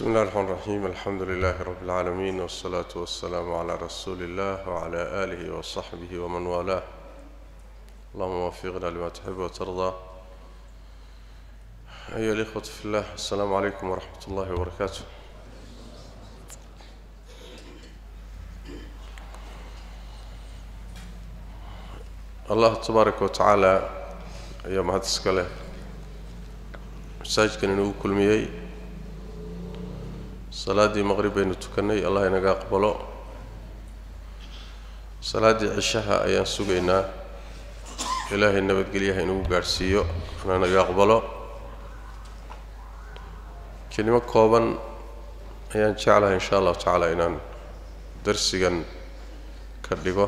بسم الله الرحمن الرحيم الحمد لله رب العالمين والصلاة والسلام على رسول الله وعلى آله وصحبه ومن والاه اللهم وفقنا لما تحب وترضى أيها الإخوة في الله السلام عليكم ورحمة الله وبركاته الله تبارك وتعالى أيها مهد اسكاله masaajidkan inugu kulmiyey salaaddii maqrib baynu tukannay allah inaga aqbalo salaaddii cishaha ayaan sugaynaa ilaahay nabadgelyaha inugu gaadhsiiyo ana naga aqbalo kelimo kooban ayaan jeclahay insha allahu tacaala inaan darsigan ka dhigo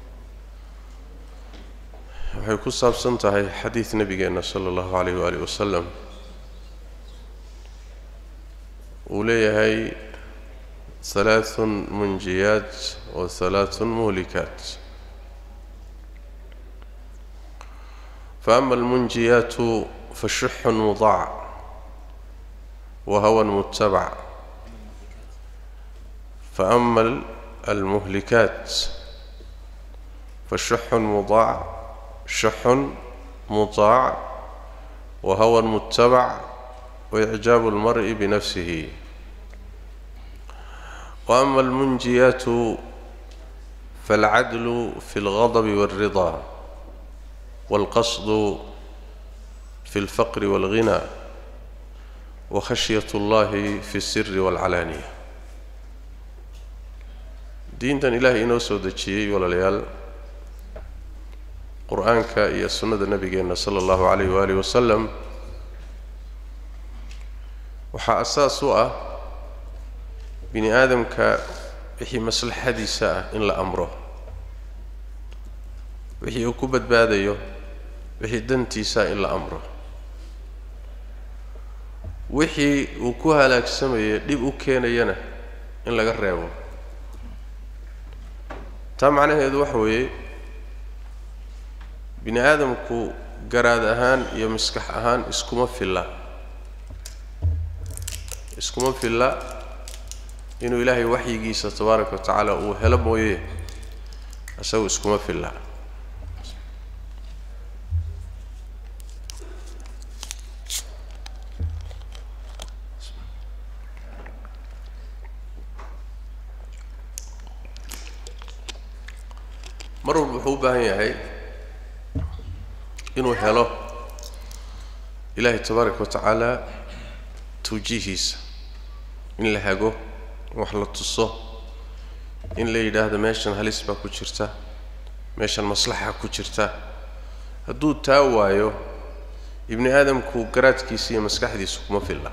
waxay ku saabsan tahay xadiid nebigeenna sala allahu calayh waaalih wasalam uu leeyahay halaaثun munjiyaat wa halaaثun muhlikaat faama almunjiyaatu fashuxun mudac wa hawan mutabac faama almuhlikaat fashuxun mudac shuxun mutaac wa hawan mutabac وإعجاب المرء بنفسه وأما المنجيات فالعدل في الغضب والرضا والقصد في الفقر والغنى وخشية الله في السر والعلانية diintan ilaahay inoo soo dejiyey walaalayaal qur-aanka iyo sunnada nebigeenna sala allahu calayh waaalih wasalam waxaa asaas u ah bini aadamka wixii maslaxadiisa ah in la amro wixii uu ku badbaadayo wixii dantiisa ah in la amro wixii uu ku halaagsamaya dhib u keenayana in laga reebo taa macnaheedu waxa weeye bini aadamku garaad ahaan iyo maskax ahaan iskuma filla iskuma filla inuu ilaahay waxyigiisa tabaaraka wa tacaala uu helo mooye isagu iskuma filla mar walba wuxuu u baahan yahay inuu helo ilaahay tabaaraka wa tacaala tawjiihiisa in la hago in wax la tuso in la yidhaahdo meeshan halis baa ku jirta meeshan maslaxa ku jirta hadduu taa waayo ibni aadamku garaadkiisa iyo maskaxdiisa kuma filla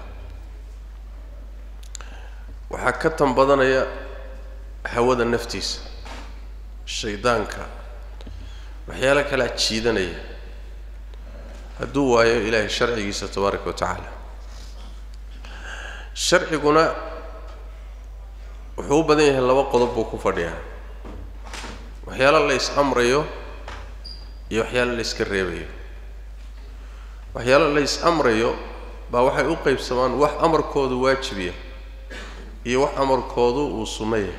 waxaa ka tan badanaya hawada naftiisa shaydaanka waxyaalo kalea jiidanaya hadduu waayo ilaahay sharcigiisa tabaaraka wa tacaala sharciguna wuxuu u badan yahay laba qodob buu ku fadhiyaa waxyaalo la is-amrayo iyo waxyaalo la yska reebayo waxyaalo la is-amrayo baa waxay u qaybsamaan wax amarkoodu waajibiya iyo wax amarkoodu uu sunno yahay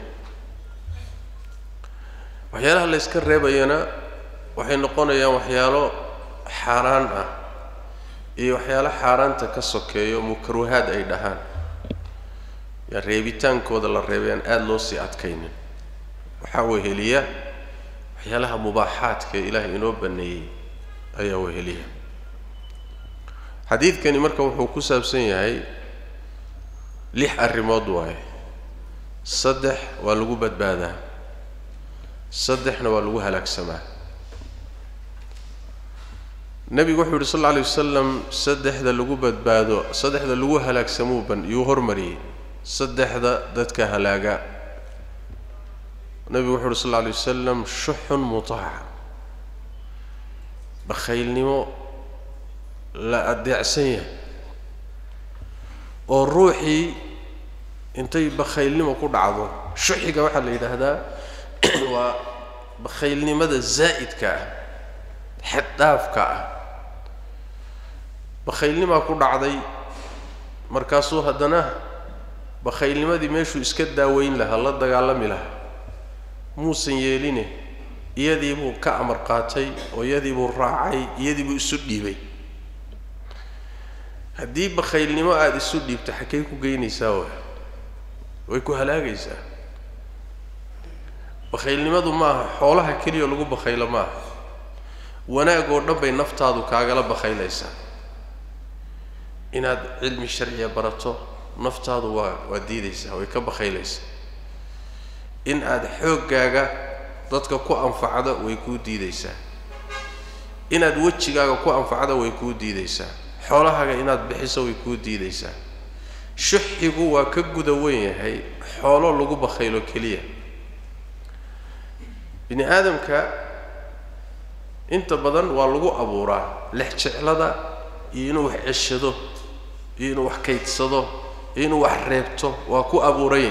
waxyaalaha la yska reebayana waxay noqonayaan waxyaalo xaaraan ah iyo waxyaalo xaaraanta ka sokeeyo mukaruhaad ay dhahaan yaa reebitaankooda la reebay aan aada loo sii adkaynin waxaa weheliya waxyaalaha mubaaxaadka ee ilaahay inoo baneeyey ayaa weheliya xadiidkani marka wuxuu ku saabsan yahay lix arrimood waaye saddex waa lagu badbaadaa saddexna waa lagu halaagsamaa nebigu wuxuu yidhi sal alla alay wasalam saddexda lagu badbaado saddexda lagu halaagsamuu ban yuu hormariyey saddexda dadka halaaga nebigu wuxu uhi sal alla alay wasalam shuxun mutaaca bakhaylnimo la adeecsan yahay oo ruuxii intay bakhaylnimo ku dhacdo shuxiga waxaa la yidhaahdaa waa bakhaylnimada zaa'idka ah xaddhaafka ah bakhaylnimaa ku dhacday markaasuu haddana bakhaylnimadii meeshuu iska daaweyn lahaa la dagaalami lahaa muusan yeeline iyadii buu ka amar qaatay oo iyadii buu raacay iyadii buu isu dhiibay haddii bakhaylnimo aada isu dhiibto xakay ku geynaysaa wa way ku halaagaysaa bakhaylnimadu maaha xoolaha keliya lagu bakhaylo maaha wanaag oo dhan bay naftaadu kaagala bakhaylaysaa inaad cilmi sharciya barato naftaadu waa waa diidaysaa way ka bakhaylaysaa in aada xooggaaga dadka ku anfacda way kuu diidaysaa inaad wejigaaga ku anfacda way kuu diidaysaa xoolahaaga inaad bixiso way kuu diidaysaa shuxigu waa ka guda weyn yahay xoolo lagu bakhaylo keliya bini aadamka inta badan waa lagu abuuraa lex jeclada iyo inuu wax ceshado iyo inuu wax kaydsado iyo inuu wax reebto waa ku abuuranya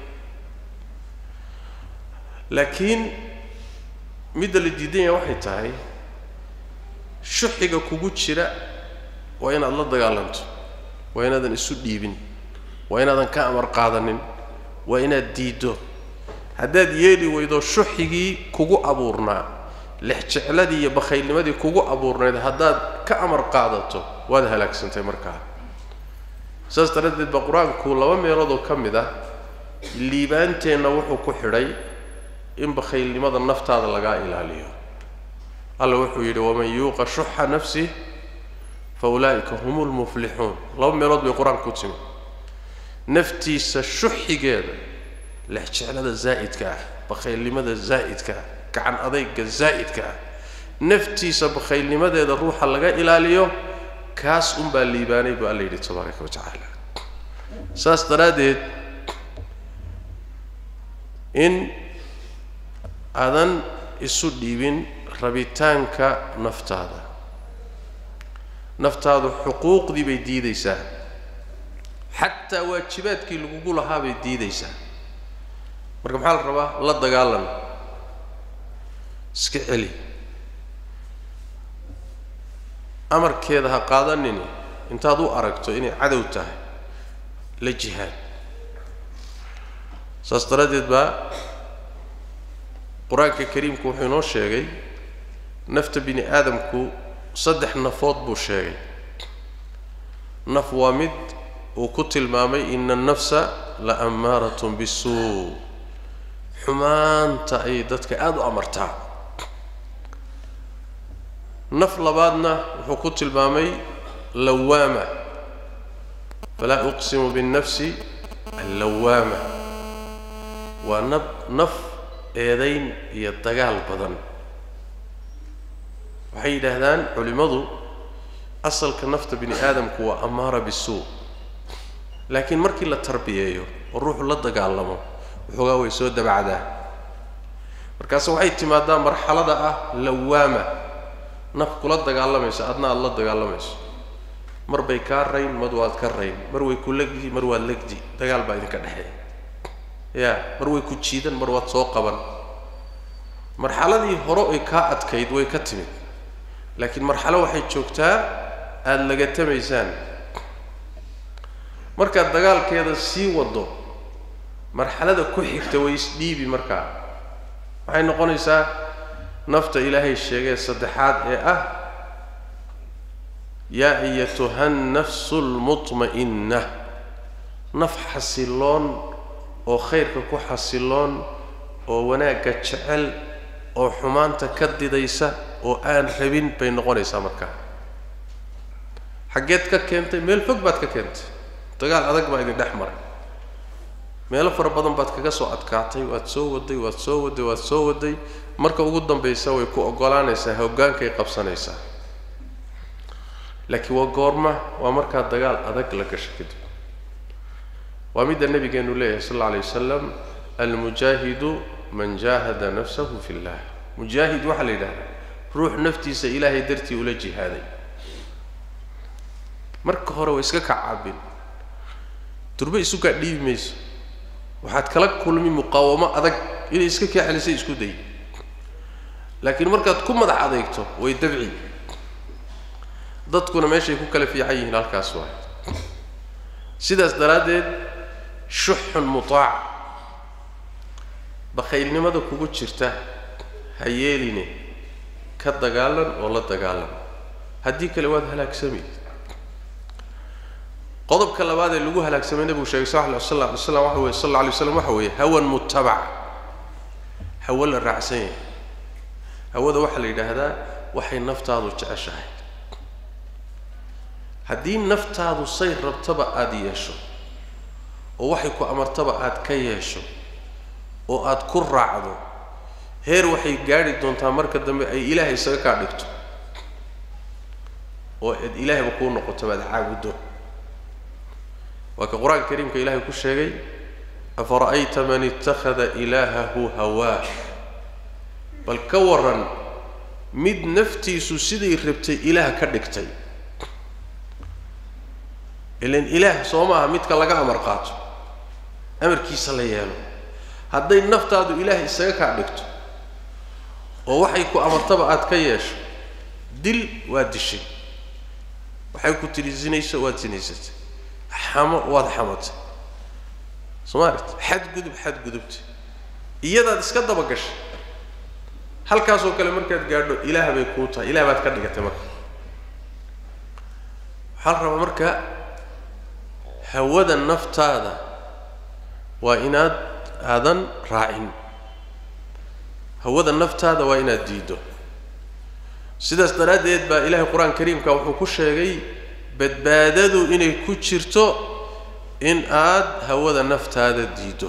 laakiin midda la diidan yahay waxay tahay shuxiga kugu jira waa inaad la dagaalanto waa inaadan isu dhiibin waa inaadan ka amar qaadanin waa inaad diiddo haddaad yeeli weydo shuxigii kugu abuurnaa lex jecladii iyo bakhaylnimadii kugu abuurnayd haddaad ka amar qaadato waad halaagsantay markaa saas daraaddeed baa qur-aanku laba meeloodoo ka mid ah liibaanteenna wuxuu ku xidhay in bakhaylnimada naftaada lagaa ilaaliyo alla wuxuu yidhi waman yuuqa shuxa nafsih fa ulaa'ika hum lmuflixuun laba meelood bay qur-aanka ku timi naftiisa shuxigeeda lex jeclada zaa'idka ah bakhaylnimada zaa'idka ah gacan adayga zaa'idka ah naftiisa bakhaylnimadeeda ruuxa laga ilaaliyo kaas unbaa liibaanay buu alla yidhi tabaaraka wa tacaala saas daraaddeed in aadan isu dhiibin rabitaanka naftaada naftaadu xuquuqdii bay diidaysaa xataa waajibaadkii lagugu lahaa bay diidaysaa marka maxaa la rabaa la dagaalan iska celi amarkeeda ha qaadanini intaad u aragto inay cadow tahay la jihaad saas daraaddeed baa qur-aanka kariimku wuxuu inoo sheegay nafta bini aadamku saddex nafood buu sheegay naf waa mid uu ku tilmaamay ina annafsa la ammaaratun bisuu xumaanta ayay dadka aada u amartaa naf labaadna wuxuu ku tilmaamay lawaama falaa uqsimu binnafsi allawaama waa nab naf eedayn iyo dagaal badan waxay yidhaahdaan culimmadu asalka nafta bini aadamku waa ammaara bisuu laakiin markii la tarbiyeeyo oo ruuxu la dagaalamo waxoogaa way soo dabacdaa markaase waxay timaadaa marxalada ah lawaama naf kula dagaalamayso adna aada la dagaalamayso mar bay kaa rayn mad waad ka rayn mar way ku legdi mar waad legdi dagaal baa idinka dhexeeya ya mar way ku jiidan mar waad soo qaban marxaladii hore ay kaa adkayd way ka timid laakiin marxalo waxay joogtaa aada lagatamaysaan markaad dagaalkeeda sii waddo marxalada ku xigta way isdhiibi markaa waxay noqonaysaa nafta ilaahay sheegee saddexaad ee ah yaa ayatuha nnafsu lmutma'inna naf xasiloon oo khayrka ku xasiloon oo wanaagga jecel oo xumaanta ka didaysa oo aan rabin bay noqonaysaa markaa xaggeed ka keentay meel fog baad ka keentay dagaal adag baa idin dhex maray meelo fara badan baad kaga soo adkaatay waad soo waday waad soo waday waad soo waday marka ugu dambaysa way ku oggolaanaysaa hoggaankay qabsanaysaa laakiin waa goorma waa markaa dagaal adag la gasho kadib waa midda nabigeenu leeyahay sal alla alay wasalam almujaahidu man jaahada nafsahu fi llah mujaahid waxaa la yidhahdaa ruux naftiisa ilaahay dartii ula jihaaday marka hore waa iska kacaabin durbe isu kaa dhiibi mayso waxaad kala kulmi muqaawamo adag inay iska kaa celisay isku day laakiin markaad ku madax adeegto way dabci dadkuna meeshay ku kala fiican yihiin halkaas waay sidaas daraaddeed shuxun mutaac bakhaylnimada kugu jirta ha yeeline ka dagaalan oo la dagaalan haddii kale waad halaagsami qodobka labaad ee lagu halaagsamay nebigu sheegay sal lla sl alay slam waxa weye sal alla alay slam waxa weeye hawan mutabac hawo la raacsan yahay hawada waxaa la yidhaahdaa waxay naftaadu jeceshahay haddii naftaadu say rabtaba aada yeesho oo waxay ku amartaba aada ka yeesho oo aada ku raacdo heer waxay gaadhi doontaa marka dambe ay ilaahay isaga kaa dhigto oo ad ilaahayba kuu noqoto baad caabuddo waa ka qur-aanka kariimka ilaahay ku sheegay afara'ayta man ittakhada ilaahahu hawaah bal ka waran mid naftiisu siday rabtay ilaah ka dhigtay ilan ilaah soo maaha midka laga amar qaato amarkiisa la yeelo hadday naftaadu ilaah isaga kaa dhigto oo waxay ku amartaba aada ka yeesho dil waad dishay waxay ku tidhi zinayso waad zinaysatay xamo waad xamatay soomaalit xadgudub xadgudubta iyadaad iska daba gashay halkaasoo kale markaad gaadho ilaah bay kuu tahay ilaah baad ka dhigatay marka waxaa la rabaa marka hawada naftaada waa inaad aadan raacin hawada naftaada waa inaad diiddo sidaas daraaddeed baa ilaahay qur-aanka kariimka wuxuu ku sheegay badbaadadu inay ku jirto in aad hawada naftaada diiddo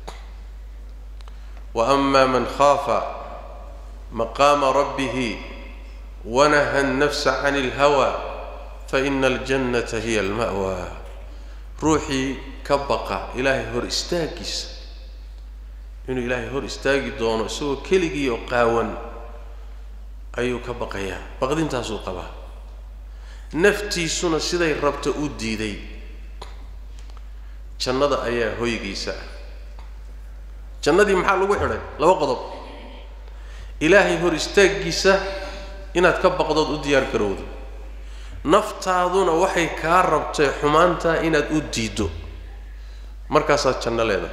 wa ama man khaafa maqaama rabbihi wanaha annafsa can ilhawa faina aljannata hiya alma'wa ruuxii ka baqa ilaahay hor istaaggiisa inuu ilaahay hor istaagi doono isagoo keligii oo qaawan ayuu ka baqayaa baqdintaasuu qabaa naftiisuna siday rabto u diiday jannada ayaa hoygiisa ah jannadii maxaa lagu xidhay laba qodob ilaahay hor istaaggiisa inaad ka baqdood u diyaar garowdo naftaaduna waxay kaa rabtay xumaantaa inaad u diiddo markaasaad janno leedahay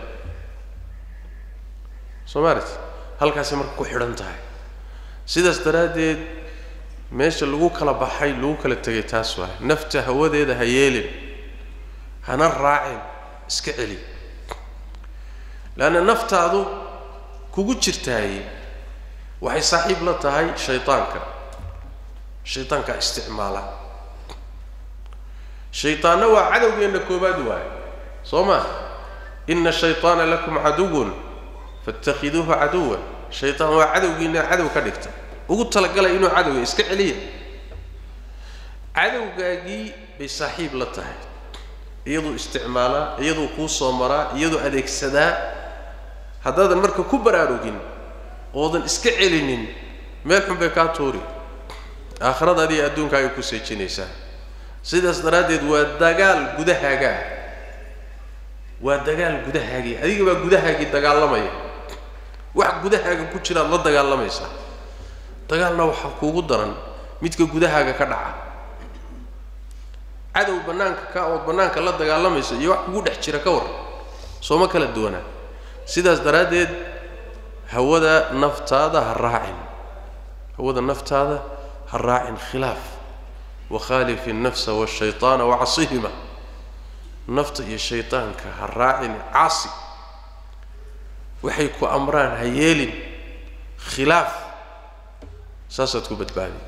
soo maalit halkaasay marka ku xidhan tahay sidaas daraaddeed meesha lagu kala baxay lagu kala tegay taas waay nafta hawadeeda ha yeelin hana raacin iska celi leanna naftaadu kugu jirtaaye waxay saaxiib la tahay shaydaanka shaydaankaa isticmaala shaydaanna waa cadowgeenna koobaad waaye soo maa ina shayطaana lakum caduwun faاtakhiduuhu caduwan shayطaan waa cadowgiina cadow ka dhigta ugu talagalay inuu cadowga iska celiya cadowgaagii bay saaxiib la tahay iyaduu isticmaalaa iyaduu kuu soo maraa iyaduu adeegsadaa haddaadan marka ku baraarugin oodan iska celinin meel xun bay kaa tuuri aakhiradaadi iyo adduunkaaga ku seejinaysaa sidaas daraaddeed waa dagaal gudahaagaa waa dagaal gudahaagii adiga baa gudahaagii dagaalamaya wax gudahaaga ku jiraad la dagaalamaysaa dagaalna waxaa kuugu daran midka gudahaaga ka dhaca cadow bannaanka ka ood bannaanka la dagaalamayso iyo wax kugu dhex jira ka war sooma kala duwanaa sidaas daraaddeed hawada naftaada ha raacin hawada naftaada ha raacin khilaaf wakhaalif innafsa waashayطaana wacasihima nafta iyo shaydaanka ha raacin caasi waxay ku amraan ha yeelin khilaaf saasaad ku badbaadi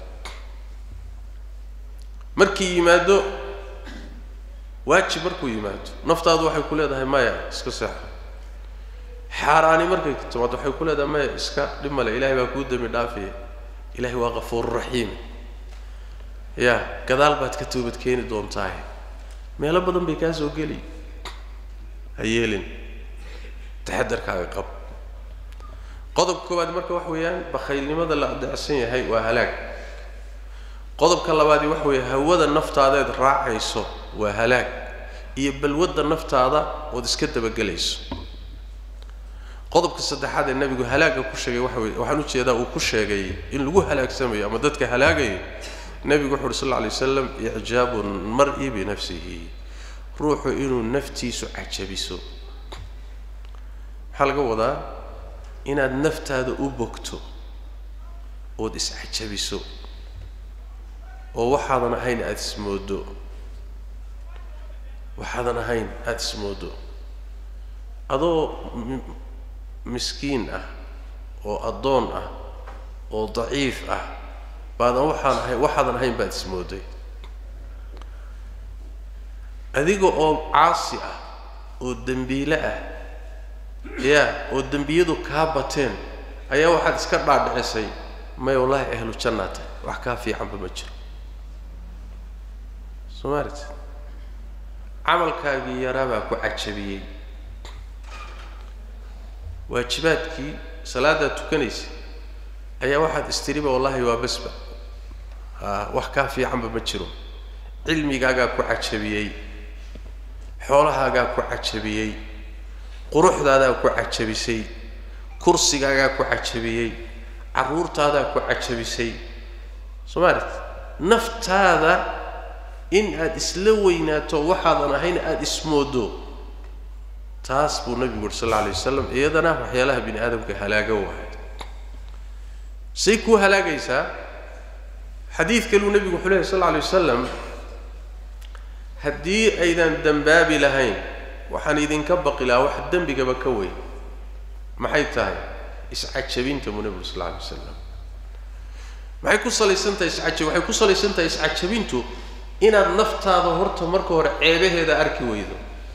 markii yimaado waajib markuu yimaado naftaadu waxay ku leedahay maya iska seexo xaaraani markay timaado waxay ku leedahay maya iska dhib male ilahay baa kuu dembi dhaafaya ilahay waa kafuuru raxiim ya gadaal baad ka toobad keeni doontaahe meelo badan bay kaa soo geli ha yeelin taxadarkaaga qab qodobka koowaad marka waxa weeyaan bakhaylnimada la adeecsan yahay waa halaag qodobka labaadi waxa weeye hawada naftaadeed raacayso waa halaag iyo balwadda naftaada ood iska dabagelayso qodobka saddexaad ee nebigu halaagga ku sheegay waxa weye waxaan ujeedaa uu ku sheegay in lagu halaagsamayo ama dadka halaagayo nebigu wuxu uhi sal lla lay waslam icjaabu lmar-i binafsihi ruuxu inuu naftiisu cajabiso maxaa laga wadaa inaad naftaada u bogto ood iscajabiso oo waxaadan ahayn aada ismooddo waxaadan ahayn aada ismooddo adoo miskiin ah oo addoon ah oo daciif ah baadan waxaan ahayn waxaadan ahayn baad ismoodday adiga oo caasi ah oo dembiile ah ya oo dembiyadu kaa bateen ayaa waxaad iska dhaadhicisay may wallaahi ahlu jannaa tahay wax kaa fiicanba ma jiro soo maalit camalkaagii yaraabaa ku cajabiyey waajibaadkii salaadaad tukanaysa ayaa waxaad istiriba wallaahi waa basba a wax kaa fiicanba ma jiro cilmigaagaa ku cajabiyey xoolahaagaa ku cajabiyey quruxdaadaa ku cajabisay kursigaagaa ku cajabiyey carruurtaadaa ku cajabisay soo maalit naftaada in aada isla weynaato waxaadan ahayn aada ismooddo taas buu nabigu yuri sal alla alay wasalam iyadana waxyaalaha bini aadamka halaaga wahay say kuu halaagaysaa xadiid kaluu nebigu wuxuu lehy sal alla alay wasalam haddii aydan dembaabi lahayn waxaan idinka baqi lahaa wax dembigaba ka weyn maxay tahay iscajabinta buu nebigu sal alla alay wasalam maxay ku salaysan tahay iscajab waxay ku salaysan tahay iscajabintu inaad naftaada horta marka hore ceebaheeda arki weydo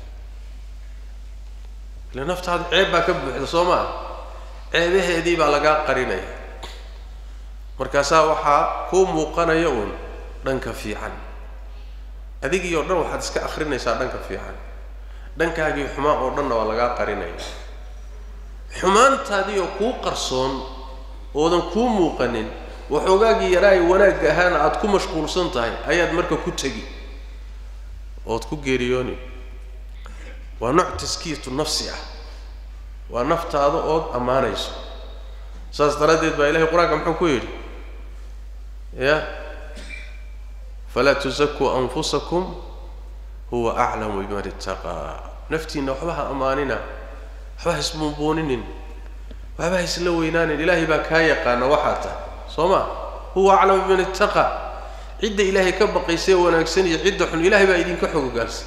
ile naftaada ceeb baa ka buuxda soo maa ceebaheedii baa lagaa qarinaya markaasaa waxaa kuu muuqanaya uun dhanka fiican adigii oo dhan waxaad iska akrinaysaa dhanka fiican dhankaagii xumaan oo dhanna waa lagaa qarinaya xumaantaadii oo kuu qarsoon oodan kuu muuqanin waxoogaagii yaraay wanaagga ahaana aada ku mashquulsan tahay ayaad marka ku tegi ood ku geeriyooni waa nooc taskiyatu nafsi ah waa naftaada ood ammaanayso saas daraaddeed baa ilahay qur-aanka muxuu ku yidhi ya falaa tusakuu anfusakum huwa aclamu biman ittaqaa naftiinna waxba ha ammaanina waxba ha isbuunbuuninin waxba ha isla weynaanin ilaahay baa kaa yaqaana waxaa tahay soo ma huwa aclamu biman ittaqaa cidda ilaahay ka baqaysee wanaagsan iyo cidda xun ilahay baa idinka xogogaalsan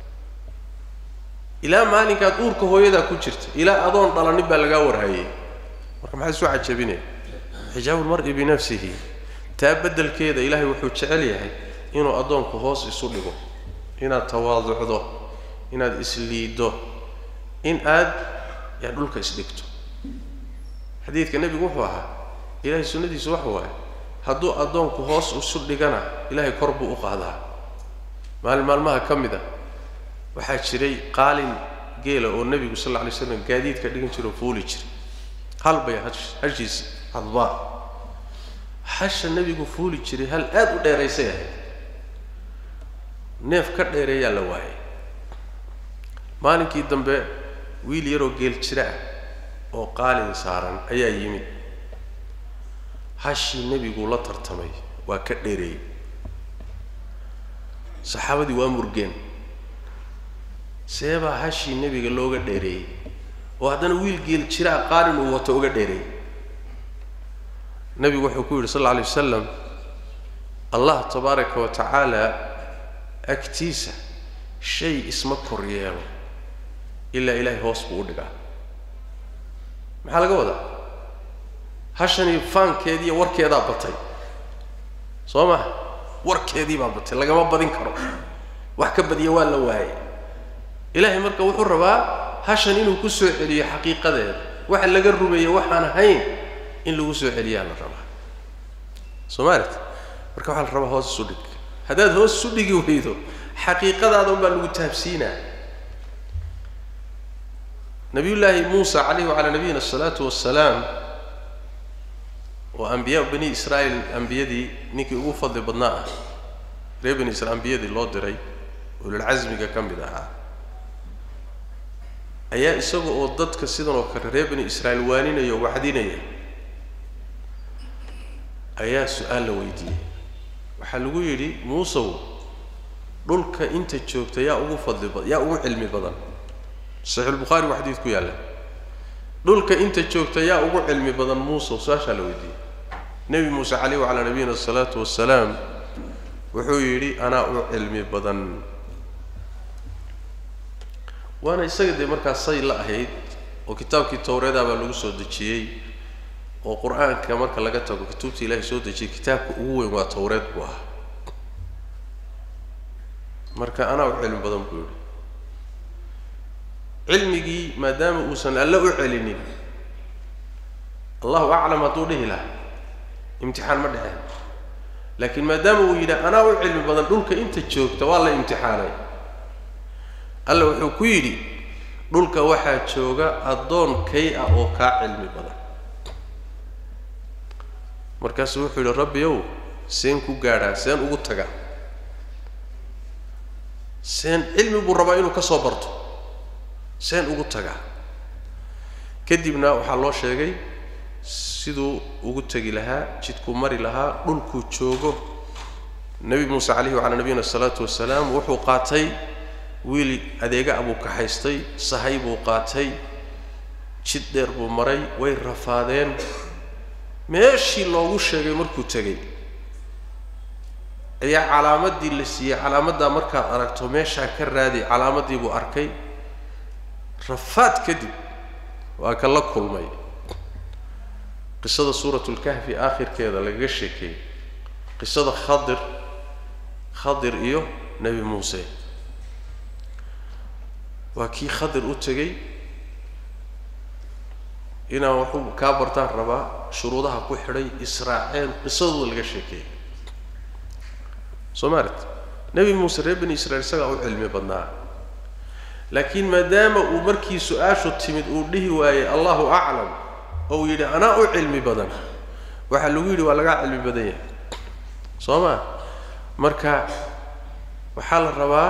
ilaa maalinkaad uurka hooyadaa ku jirta ilaa adoon dhalanin baa lagaa warhayay marka maxaa isu cajabinaya xijaabu lmar-i binafsihi taa beddelkeeda ilaahay wuxuu jecel yahay inuu addoonku hoos isu dhigo inaad tawaaducdo inaad isliiddo in aad yaa dhulka isdhigto xadiidka nebigu wuxuu ahaa ilaahay sunnadiisu waxa waaye hadduu addoonku hoos isu dhigana ilaahay kor buu u qaadaa maalin maalmaha ka mid a waxaa jiray qaalin geela oo nebigu sal alla alay slam gaadiidka dhigan jira oo fuuli jiray hal bay hash hashiisi hadbaa hasha nebigu fuuli jiray hal aada u dheeraysay ahayd neef ka dheereeyaa la waayay maalinkii dambe wiil yaroo geel jira ah oo qaalin saaran ayaa yimid hashii nebiguu la tartamay waa ka dheereeyey saxaabadii waa murgeen seebaa hashii nebiga looga dheereeyey oo haddana wiil geel jiraa qaalin uu wato uga dheereeyey nebigu wuxuu ku yidhi sal alla alay wasalam allah tabaaraka wa tacaala agtiisa shay isma kor yeelo ilaa ilaahay hoos buu u dhigaa maxaa laga wadaa hashanii faankeediiyo warkeedaa batay soo maha warkeedii baa batay lagama badin karo wax ka badiya waa la waayay ilaahay marka wuxuu rabaa hashan inuu ku soo celiyo xaqiiqadeeda waxa laga rumeeye waxaan ahayn in lagu soo celiyaa la rabaa soo maalit marka waxaa la rabaa hoos isu dhig haddaad hoos isu dhigi weydo xaqiiqadaada unbaa lagu taabsiinaa nabiyullaahi muusa calayhi wacalaa nabiyina asalaatu wassalaam oo ambiyaa bani israa'iil ambiyadii ninkii ugu fadli badnaa ah reer bani israil ambiyadii loo diray ululcasmiga ka mid ahaa ayaa isaga oo dadka sidan oo kale reer bani israa'iil waaninaya o wacdinaya ayaa su-aal la weydiiyey waxaa lagu yidhi muusow dhulka inta joogta yaa ugu fadli badan yaa ugu cilmi badan saxiixulbukhaari waa xadiid ku yaalla dhulka inta joogta yaa ugu cilmi badan muuse su-aashaa la weydiiyey nebi muuse caleyh wacalaa nabiyina asalaatu wasalaam wuxuu yidhi anaa u cilmi badan waana isaga dee markaa say la ahayd oo kitaabkii towreeda baa lagu soo dejiyey oo qur-aanka marka laga tago kutubta ilaahay soo dejiyey kitaabka ugu weyn waa towreed buu ahaa marka anaa u cilmi badan buu yidhi cilmigii maadaama uusan alle u celinin allahu aclam hadduu dhihi lahaa imtixaan ma dhexeen laakiin maadaama uu yidhi anaa u cilmi badan dhulka inta joogta waa la imtixaanay alla wuxuu ku yidhi dhulka waxaa jooga addoon kay ah oo kaa cilmi badan markaasuu wuxuu yidhi rabbi ow seen ku gaadhaa seen ugu tagaa seen cilmi buu rabaa inuu ka soo barto seen ugu tagaa kadibna waxaa loo sheegay siduu ugu tegi lahaa jidkuu mari lahaa dhulkuu joogo nebi muuse calayhi wacalaa nabiyina asalaatu wasalaam wuxuu qaatay wiil adeega abuu kaxaystay sahay buu qaatay jid dheer buu maray way rafaadeen meeshii loogu sheegay markuu tegey ayaa calaamaddii la siiyey calaamaddaa markaad aragto meeshaa ka raadi calaamaddii buu arkay rafaad kadib waa ka la kulmay qisada suuratulkahfi aakhirkeeda lagaga sheekeeyey qisada khadir khadir iyo nebi muuse waa kii khadir u tegey inaan waxu kaa bartaan rabaa shuruudaha ku xidhay israaceen qisadooda laga sheekeeyey soo maalit nebi muuse reer bani israiil isagaa u cilmi badnaa laakiin maadaama uu markii su-aashu timid uu dhihi waayey allahu aclam oo uu yidhi anaa u cilmi badan waxaa lagu yidhi waa lagaa cilmi badan yahay soo ma marka waxaa la rabaa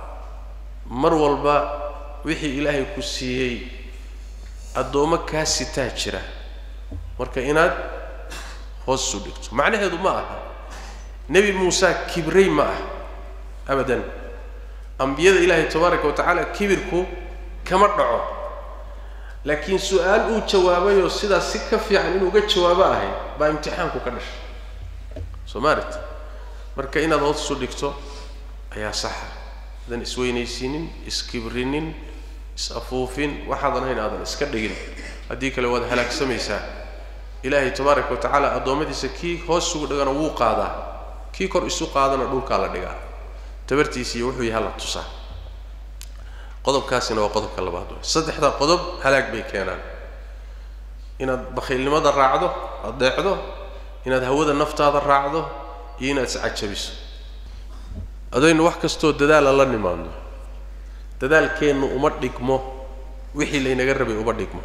mar walba wixii ilaahay ku siiyey addoommo kaa sitaa jira marka inaad hoos isu dhigto macnaheedu ma aha nebi muuse kibray ma ah abadan ambiyada ilaahay tabaaraka wa tacaala kibirku kama dhaco laakiin su-aal uu jawaabayoo sidaas si ka fiican inuu uga jawaabo ahay baa imtixaanku ka dhashay soo maalit marka inaad hoos isu dhigto ayaa saxa aadan isweynaysiinin iskibrinin is-afuufin waxaadan hayn aadan iska dhigin haddii kale waad halaagsamaysaa ilaahay tabaaraka wa tacaala addoommadiisa kii hoos isugu dhigana wuu qaadaa kii kor isu qaadana dhulkaa la dhigaa tabartiisiiyo wuxuu yahay la tusaa qodobkaasina waa qodobka labaad wey saddexdaa qodob halaag bay keenaan inaad bakhiilnimada raacdo adeecdo inaad hawada naftaada raacdo iyo inaad iscajabiso adaynu wax kastoo dadaala la nimaadno dadaalkeennu uma dhigmo wixii laynaga rabay uma dhigmo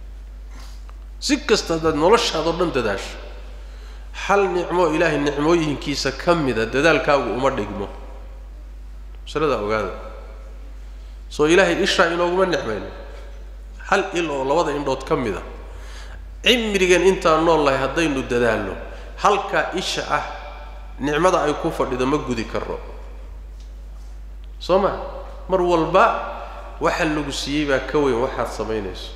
si kasta haddaad noloshaadao dhan dadaasho hal nicmo ilaahay nicmooyinkiisa ka mida dadaalkaagu uma dhigmo masaladaa ogaada soo ilaahay ishaa inooguma nicmayno hal il oo labada indhood ka mida cimrigan intaan nool lahay haddaynu dadaalno halkaa isha ah nicmada ay ku fadhido ma gudi karno soo ma mar walba waxa lagu siiyey baa ka weyn waxaad samaynayso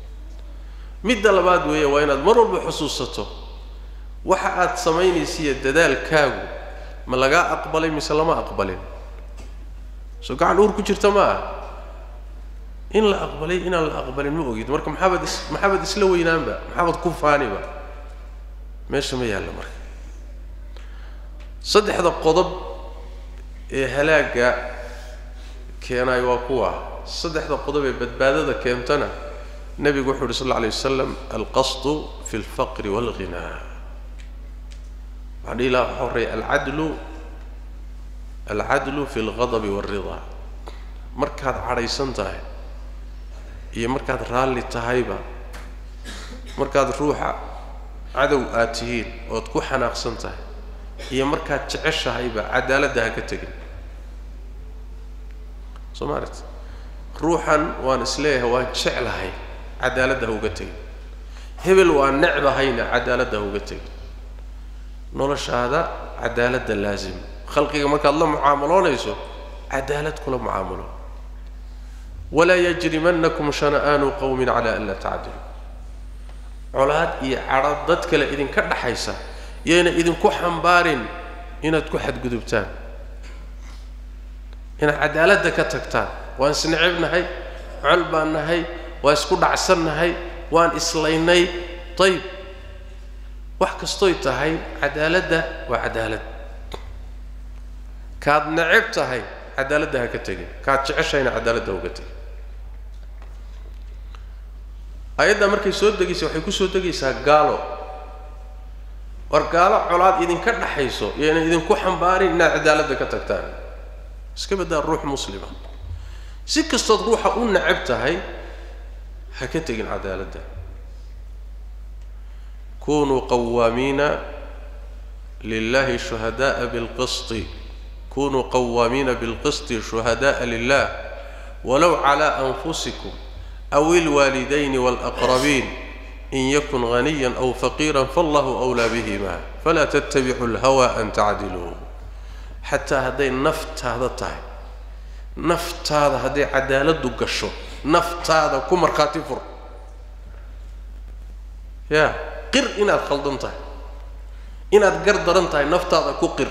midda labaad weeye waa inaad mar walba xusuusato waxa aad samaynaysiiyo dadaalkaagu ma lagaa aqbalay mise lama aqbalin soo gacan uur ku jirta ma ah in la aqbalay inaan la aqbalin ma ogid marka maxaabad is maxaabad isla weynaanba maxaabad ku faaniba meesha ma yaallo marka saddexda qodob ee halaagga keenaay waa kuwa saddexda qodob ee badbaadada keentana nebigu wuxu uhi sal alla alay wasalam alqasdu fi alfaqri waalghinaa waxaan dhihi lahaa waxaa horreeya alcadlu alcadlu fi alghadabi waalridaa markaad cadhaysan tahay iyo markaad raalli tahayba markaad ruuxa cadow aad tihiin ood ku xanaaqsan tahay iyo markaad jeceshahayba cadaaladda ha ka tegin soo maalit ruuxan waan isleeyahay waan jeclahay cadaaladda ha uga tegin hebel waan necbahayna cadaaladda ha uga tegin noloshaada cadaaladda laazim khalqiga markaad la mucaamaloonayso cadaalad kula mucaamulo walaa yajrimanakum shana'aanu qowmin cala an laa tacdilu colaad iyo cadho dad kale idinka dhaxaysa yayna idinku xambaarin inaad ku xadgudubtaan inaad cadaaladda ka tagtaan waan isnecib nahay col baan nahay waa isku dhacsan nahay waan islaynay ayib wax kastoy tahay cadaaladda waa cadaalad kaad neceb tahay cadaaladda ha ka tegin kaad jeceshahayna cadaaladda uga tegin ayaddaa markay soo degaysa waxay ku soo degaysaa gaalo war gaalo colaad idinka dhaxayso yayna idinku xambaarin inaad cadaaladda ka tagtaan iska baddaa ruux muslima si kastood ruuxa u necab tahay ha ka tegin cadaaladda kunuu qawaamiina lilahi shuhadaءa bilqisti kunuu qawaamiina bilqisti shuhadaءa lilah walow calى anfusikum aw ilwaalidayni wاlaqrabiin in yakun ghaniya aw faqiira fallahu أwlaa bihima falaa tttabicu اlhawa an tacdiluu xataa hadday naftaada tahay naftaada hadday cadaaladdu gasho naftaada ku markhaati fur ya qir inaad khaldan tahay inaad gar daran tahay naftaada ku qir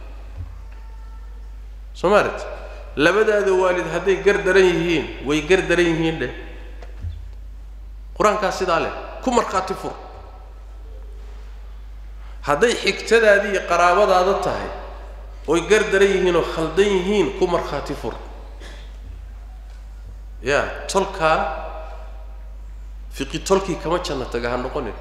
soo maalit labadaada waalid hadday gar daran yihiin way gar daran yihiin dheh qur-aankaas sidaa leh ku markhaati fur hadday xigtadaadii iyo qaraabadaada tahay oy gar daran yihiin oo khaldan yihiin ku markhaati fur ya tolkaa fiqi tolkii kama janna taga ha noqonin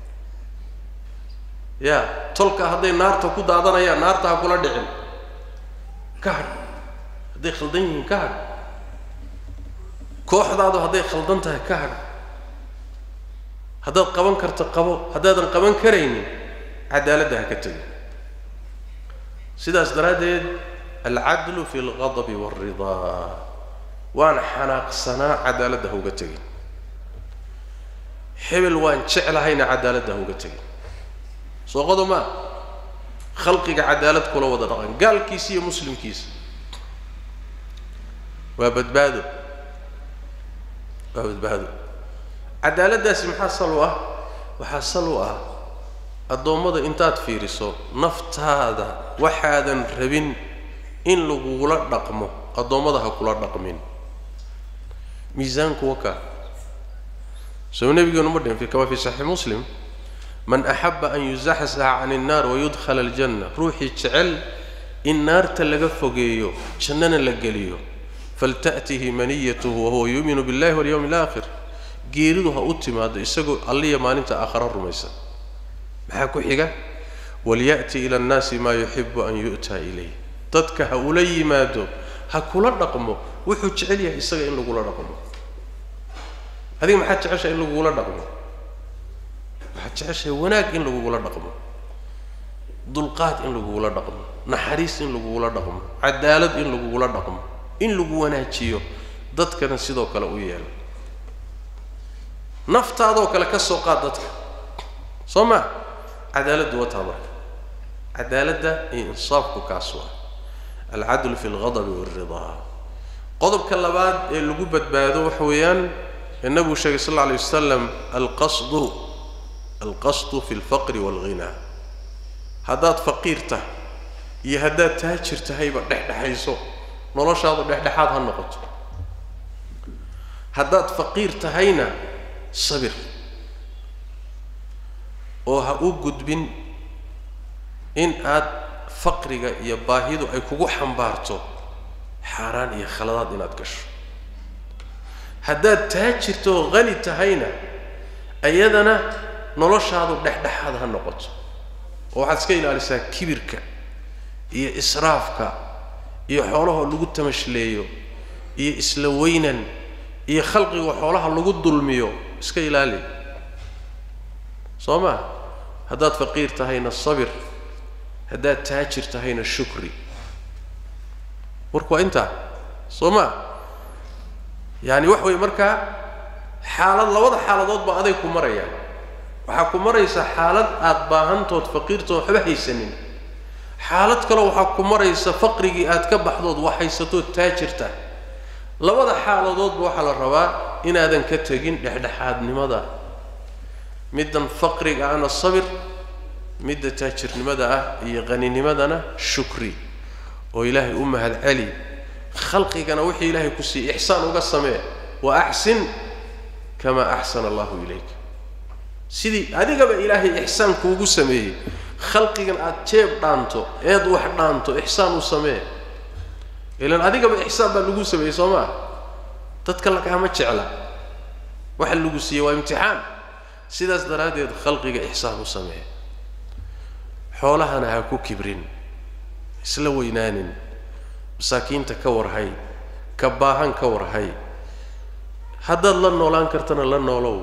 ya tolka hadday naarta ku daadanayaan naarta ha kula dhicin ka hadh hadday khaldan yihiin ka hadh kooxdaadu hadday khaldan tahay ka hadh haddaad qaban karto qabo haddaadan qaban karaynin cadaaladda ha ka tegin sidaas daraaddeed alcadlu fi alqadabi waalridaa waan xanaaqsanaa cadaaladda ha uga tegin hebel waan jeclahayna cadaaladda ha uga tegin soo qodo maa khalqiga cadaalad kula wada dhaqan gaalkiisa iyo muslimkiisa waa badbaado waa badbaado cadaaladdaasi maxaa sal u ah waxaa sal u ah addoommada intaad fiiriso naftaada waxaadan rabin in lagugula dhaqmo addoommada ha kula dhaqmin miisaanku wakaa soo nabigeenu ma dhihin kama fi saxiix muslim man axaba an yuzaxzaxa can الnaar wayudkhala aljanna ruuxii jecel in naarta laga fogeeyo jannana la geliyo falta'tihi maniyatuhu wahuwa yuuminu biاllahi walyawmi اlaakhir geeridu ha u timaado isagoo alliya maalinta aakhara rumaysan maxaa ku xiga walya'ti ila annaasi maa yuxibu an yu'taa ilayh dadka ha ula yimaado ha kula dhaqmo wuxuu jecel yahay isaga in lagula dhaqmo adiga maxaad jeceshahay in lagugula dhaqmo waxaad jeceshahay wanaag in lagugula dhaqmo dulqaad in lagugula dhaqmo naxariis in lagugula dhaqmo cadaalad in lagugula dhaqmo in lagu wanaajiyo dadkana sidoo kale u yeelo naftaadoo kale ka soo qaad dadka soo ma cadaaladdu wataa marka cadaaladda iyo insaafku kaas waa alcadlu fi alghadabi waalridaa qodobka labaad ee lagu badbaado waxa weeyaan ee nabigu sheegay sal alla alay wasalam alqasdu alqasdu fi alfaqri waalghinaa haddaad faqiir tahay iyo haddaad taajir tahayba dhexdhexayso noloshaadu dhexdhexaad ha noqoto haddaad faqiir tahayna sabir oo ha u gudbin in aad faqriga iyo baahidu ay kugu xambaarto xaaraan iyo khaladaad inaad gasho haddaad taajirto oo qani tahayna iyadana noloshaadu dhexdhexaad ha noqoto oo waxaad iska ilaalisaa kibirka iyo israafka iyo xoolahoo lagu tamashleeyo iyo isla weynan iyo khalqiga xoolaha lagu dulmiyo iska ilaali soo ma haddaad faqiir tahayna sabir haddaad taajir tahayna shukri warku waa intaa soo ma yaani wax weeye markaa xaalad labada xaaladood baa aday ku marayaan waxaa ku maraysa xaalad aada baahantood faqiirtood waxba haysanin xaalad kale waxaa ku maraysa faqrigii aad ka baxdood wax haysatood taajirta labada xaaladoodba waxaa la rabaa inaadan ka tegin dhexdhexaadnimada middan faqriga ahna sabir midda taajirnimada ah iyo qaninimadana shukri oo ilaahay u mahad celi khalqigana wixii ilaahay ku siiyey ixsaan uga samee wa axsin kamaa axsana allahu ilayka sidii adigaba ilaahay ixsaan kuugu sameeyey khalqigan aada jeeb dhaanto eed wax dhaanto ixsaan u samee ilan adigaba ixsaan baa lagu sameeyey soo maa dadka lakaama jecla waxa lagu siiyey waa imtixaan sidaas daraaddeed khalqiga ixsaan u samee xoolahana ha ku kibrin isla weynaanin masaakiinta ka warhay ka baahan ka warhay haddaad la noolaan kartana la noolow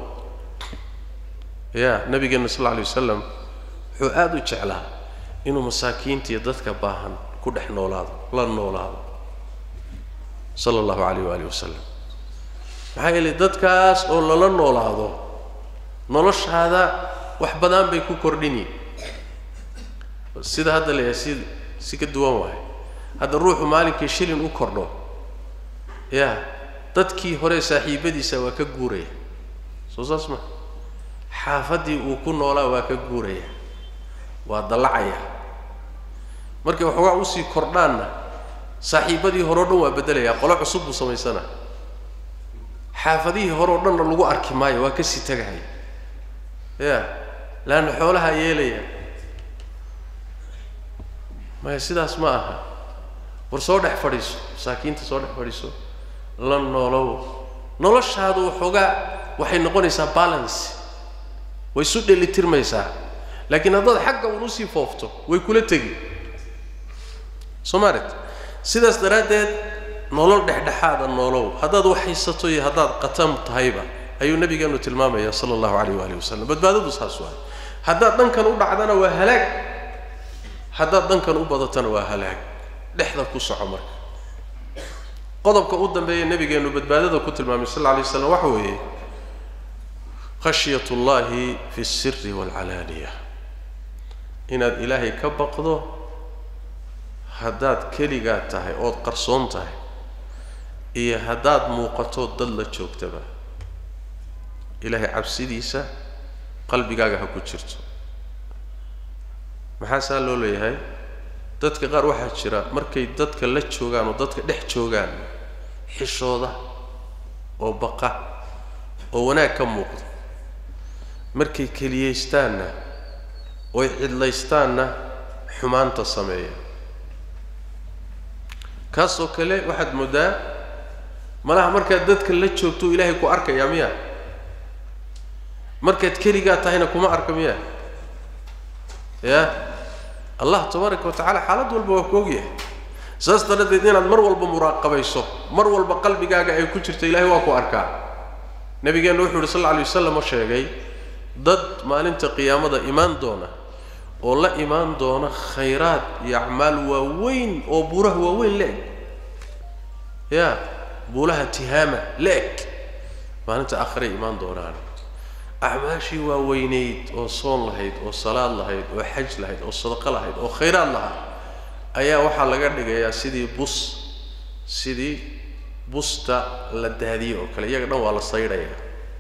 ya nabigeena sal alla alay wasalam wuxuu aada u jeclaa inuu masaakiinta iyo dadka baahan ku dhex noolaado la noolaado sala allahu calayh waaalih wasalam maxaa yeelay dadkaas oo lala noolaado noloshaada wax badan bay ku kordhini sida hadda leeyahay si si ka duwan waahay hadda ruuxu maalinkii shilin u kordho ya dadkii hore saaxiibadiisa waa ka guuraya soo saas ma xaafaddii uu ku noolaa waa ka guuraya waa dallacaya markay waxoogaa usii kordhaanna saaxiibadii hore o dhan waa beddelayaa qolo cusub buu samaysana xaafadihii hore o dhanna lagu arki maayo waa kasii tagahay ya laanna xoolahaa yeelaya maya sidaas ma aha war soo dhex fadhiiso masaakiinta soo dhex fadhiiso la noolow noloshaadu waxoogaa waxay noqonaysaa balance way isu dhelitirmaysaa laakiin haddaad xagga un usii foofto way kula tegi soo maaret sidaas daraaddeed nolol dhexdhexaada noolow haddaad wax haysato iyo haddaad qatam tahayba ayuu nabigeenu tilmaamaya sala allahu calayh waalihi wasalam badbaadadu saas waay haddaad dhankan u dhacdana waa halaag haddaad dhankan u badatana waa halaag dhexda ku soco marka qodobka u dambeeya nabigeenu badbaadada ku tilmaamay sal alla alay slam waxa weeye khashyat ullahi fi alsiri waalcalaaniya inaad ilaahay ka baqdo haddaad keligaa tahay ood qarsoon tahay iyo haddaad muuqato dad la joogtaba ilaahay cabsidiisa qalbigaaga ha ku jirto maxaa saa loo leeyahay dadka qaar waxaa jira markay dadka la joogaan oo dadka dhex joogaan xishooda oo baqa oo wanaag ka muuqdo markay keliyaystaanna oy cidlaystaanna xumaanta sameeya kaasoo kale waxaad mooddaa malaha markaad dadka la joogto ilaahay ku arkayaa miya markaad keligaa tahayna kuma arka miya ya allah tabaaraka wa tacala xaalad walba waa ku ogyahay saas daradeed inaad mar walba muraaqabayso mar walba qalbigaaga ay ku jirto ilaahay waa ku arkaa nabigeenna wuxuu yidhi sal lla alay wasalam oo sheegay dad maalinta qiyaamada imaan doona oo la imaan doona khayraad iyo acmaal waaweyn oo buuraha waaweyn la-eg ya buulaha tihaama la-eg maalinta aakhiray imaan doonaan acmaashii waaweynayd oo soon lahayd oo salaad lahayd oo xaj lahayd oo sadaqo lahayd oo khayraad lahaa ayaa waxaa laga dhigayaa sidii bus sidii busta la daadiyey oo kale iyaga dhan waa la saydhayaa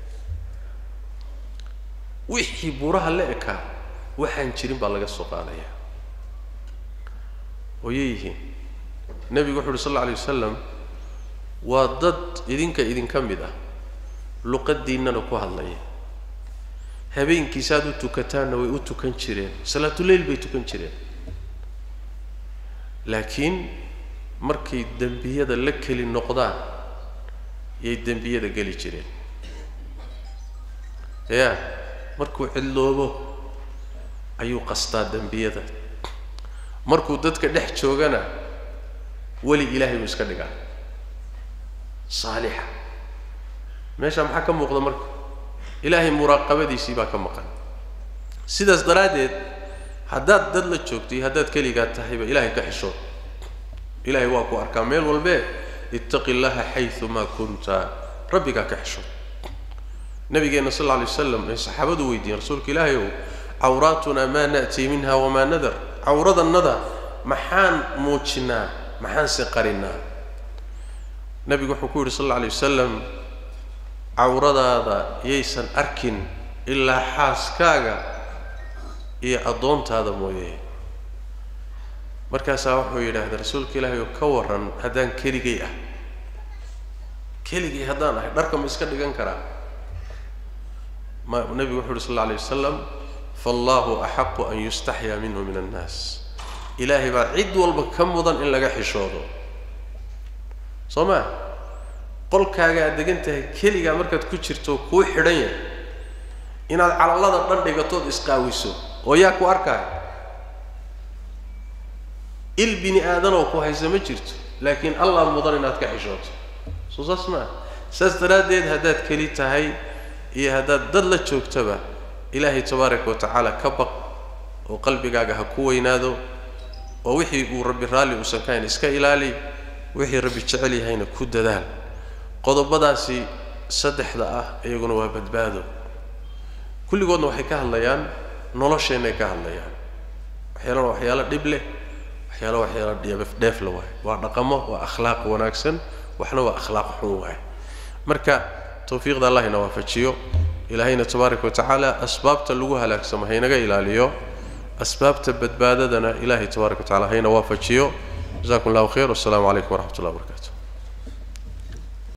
wixii buuraha la ekaa waxaan jirin baa laga soo qaadayaa ooyay yihiin nebigu wuxu uhi sal alla alay wasalam waa dad idinka idinka mid ah luqadiinnana ku hadlaya habeenkiisaad u tukataanna way u tukan jireen salaatuleyl bay tukan jireen laakiin markay dembiyada la keli noqdaan yay dembiyada geli jireen ya markuu cidloobo ayuu qastaa dembiyada markuu dadka dhex joogana weli ilaahay buu iska dhigaa saalixa meesha maxaa ka muuqda marka ilaahay muraaqabadiisii baa ka maqan sidaas daraaddeed haddaad dad la joogto iyo haddaad keligaa tahayba ilaahay ka xishood ilaahay waa ku arkaa meel walbee ittaqi llaha xayumaa kunta rabbigaa ka xishood nabigeenna sal alla alay wasalam ay saxaabadu weydiiyeen rasuulka ilaahay ow cawraatunaa maa na'tii minha wamaa nadar cawradannada maxaan muujinaa maxaanse qarinaa nabigu wuxuu ku yidhi sal alla alay wasalam cawradaada yaysan arkin ilaa xaaskaaga iyo addoontaada mooye markaasaa wuxuu yidhaahda rasuulka ilaahay oo ka warran haddaan keligay ah keligay haddaan ahay dharka ma iska dhigan karaa ma nebigu wuxu uhi sal alla alay wasalam faallahu axaqu an yustaxyaa minhu min annaas ilaahay baa cid walba ka mudan in laga xishoodo soo maa qolkaaga aad degan tahay keligaa markaad ku jirto kuu xidhan yahay inaad calallada dhan dhigatood isqaawiso oo yaa ku arkaayo il bini aadanoo ku haysa ma jirto laakiin allah mudan inaad ka xishooto soo saas maa saas daraaddeed haddaad keli tahay iyo haddaad dad la joogtaba ilaahay tabaaraka wa tacaala ka baq oo qalbigaaga ha ku weynaado oo wixii uu rabbi raalli uusan ka hayn iska ilaali wixii rabbi jecel yahayna ku dadaal qodobadaasi saddexda ah iyaguna waa badbaado kulligoodna waxay ka hadlayaan nolosheennay ka hadlayaan waxyaalana waxyaalo dhib leh waxyaalo waxyaalo dheef la waayo waa dhaqamo waa akhlaaq wanaagsan waxna waa akhlaaq xun waaye marka tawfiiqda allah ina waafajiyo ilaahayna tabaaraka wa tacaala asbaabta lagu halaagsamo haynaga ilaaliyo asbaabta badbaadadana ilahay tabaaraka wa tacala hayna waafajiyo jazakum allahu khayr wassalaamu calaykum waraxmat ullah wabarakatu